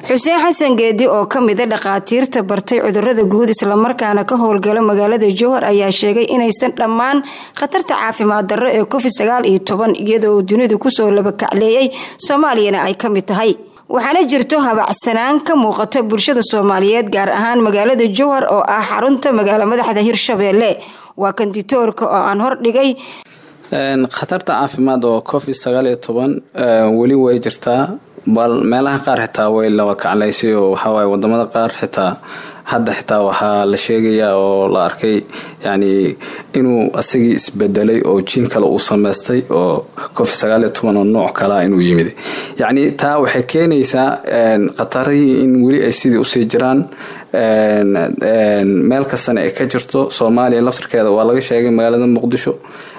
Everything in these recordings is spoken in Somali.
xuseen xasan geedi oo ka mida dhakhaatiirta bartay cudurada guud islamarkaana ka howlgala magaalada jowhar ayaa sheegay inaysan dhammaan khatarta caafimaad darro ee covid sagaal iyo toban iyadoo dunidu kusoo labakacleeyay soomaaliyana ay ka mid tahay waxaana jirto habacsanaan ka muuqata bulshada soomaaliyeed gaar ahaan magaalada jowhar oo ah xarunta magaalo madaxda hirshabeelle waa kanditoorka oo aan hordhigay khatarta caafimaad oo covid sagaal iyo toban weli way jirtaa bal meelaha qaar xitaa way laba kaclaysay oo waxawaaye wadamada qaar xitaa hadda xitaa waxaa la sheegayaa oo la arkay yani inuu asagii isbedelay oo jiin kale uu samaystay oo covid sagaal iyo toban oo nooc kalea inuu yimid yacni taa waxay keenaysaa khatarihii in weli ay sidii usii jiraan meel kastana ay ka jirto soomaaliya laftarkeeda waa laga sheegay magaalada muqdisho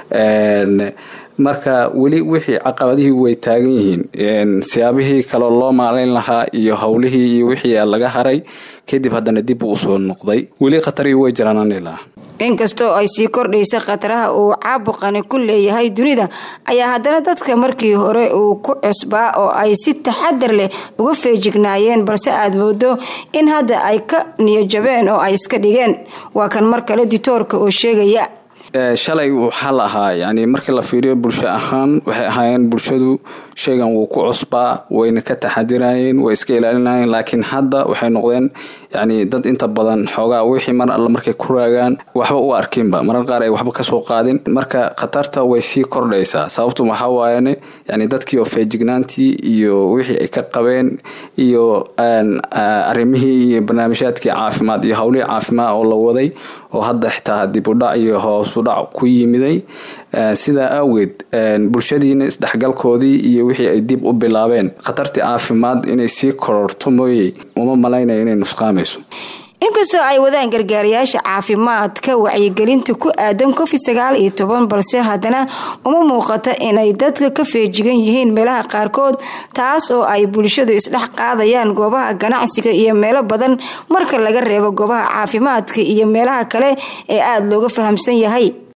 marka weli wixii caqabadihii way taagan yihiin siyaabihii kaloo loo maalayn lahaa iyo howlihii iyo wixii laga haray kadib haddana dib uu usoo noqday weli khatarihii way jiraan anilaa inkastoo ay sii kordhaysa khataraha uu caabuqani ku leeyahay dunida ayaa haddana dadka markii hore uu ku cusbaa oo ay si taxadar leh uga feejignaayeen balse aad moodo in hadda ay ka niyajabeen oo ay iska dhigeen waa kan mar kale ditoorka oo sheegaya shalay waxaa la ahaa yani markii la fiiriyo bulsho ahaan waxay ahaayeen bulshadu shaygan wuu ku cusbaa wayna ka taxadirayeen way iska ilaalinayeen laakiin hadda waxay noqdeen yani dad inta badan xoogaa wixii mar alla markay ku raagaan waxba u arkinba marar qaar ay waxba kasoo qaadin marka khatarta way sii kordhaysaa sababtu waxaa waayane yani dadkii oo feejignaantii iyo wixii ay ka qabeen iyo arimihii iyo barnaamijyaadkii caafimaad iyo howlihii caafimaad oo la waday oo hadda xitaa dibudhac iyo hoosudhac ku yimiday sidaa awgeed bulshadiina isdhexgalkoodii iyo wixii ay dib u bilaabeen khatartii caafimaad inay sii kororto mooye uma malaynaya inay nusqaamayso inkastoo ay wadaan gargaarayaasha caafimaadka wacyigelinta ku aadan covid sagaal iyo toban balse haddana uma muuqata inay dadka ka feejigan yihiin meelaha qaarkood taas oo ay bulshadu isdhex qaadayaan goobaha ganacsiga iyo meelo badan marka laga reebo goobaha caafimaadka iyo meelaha kale ee aada looga fahamsan yahay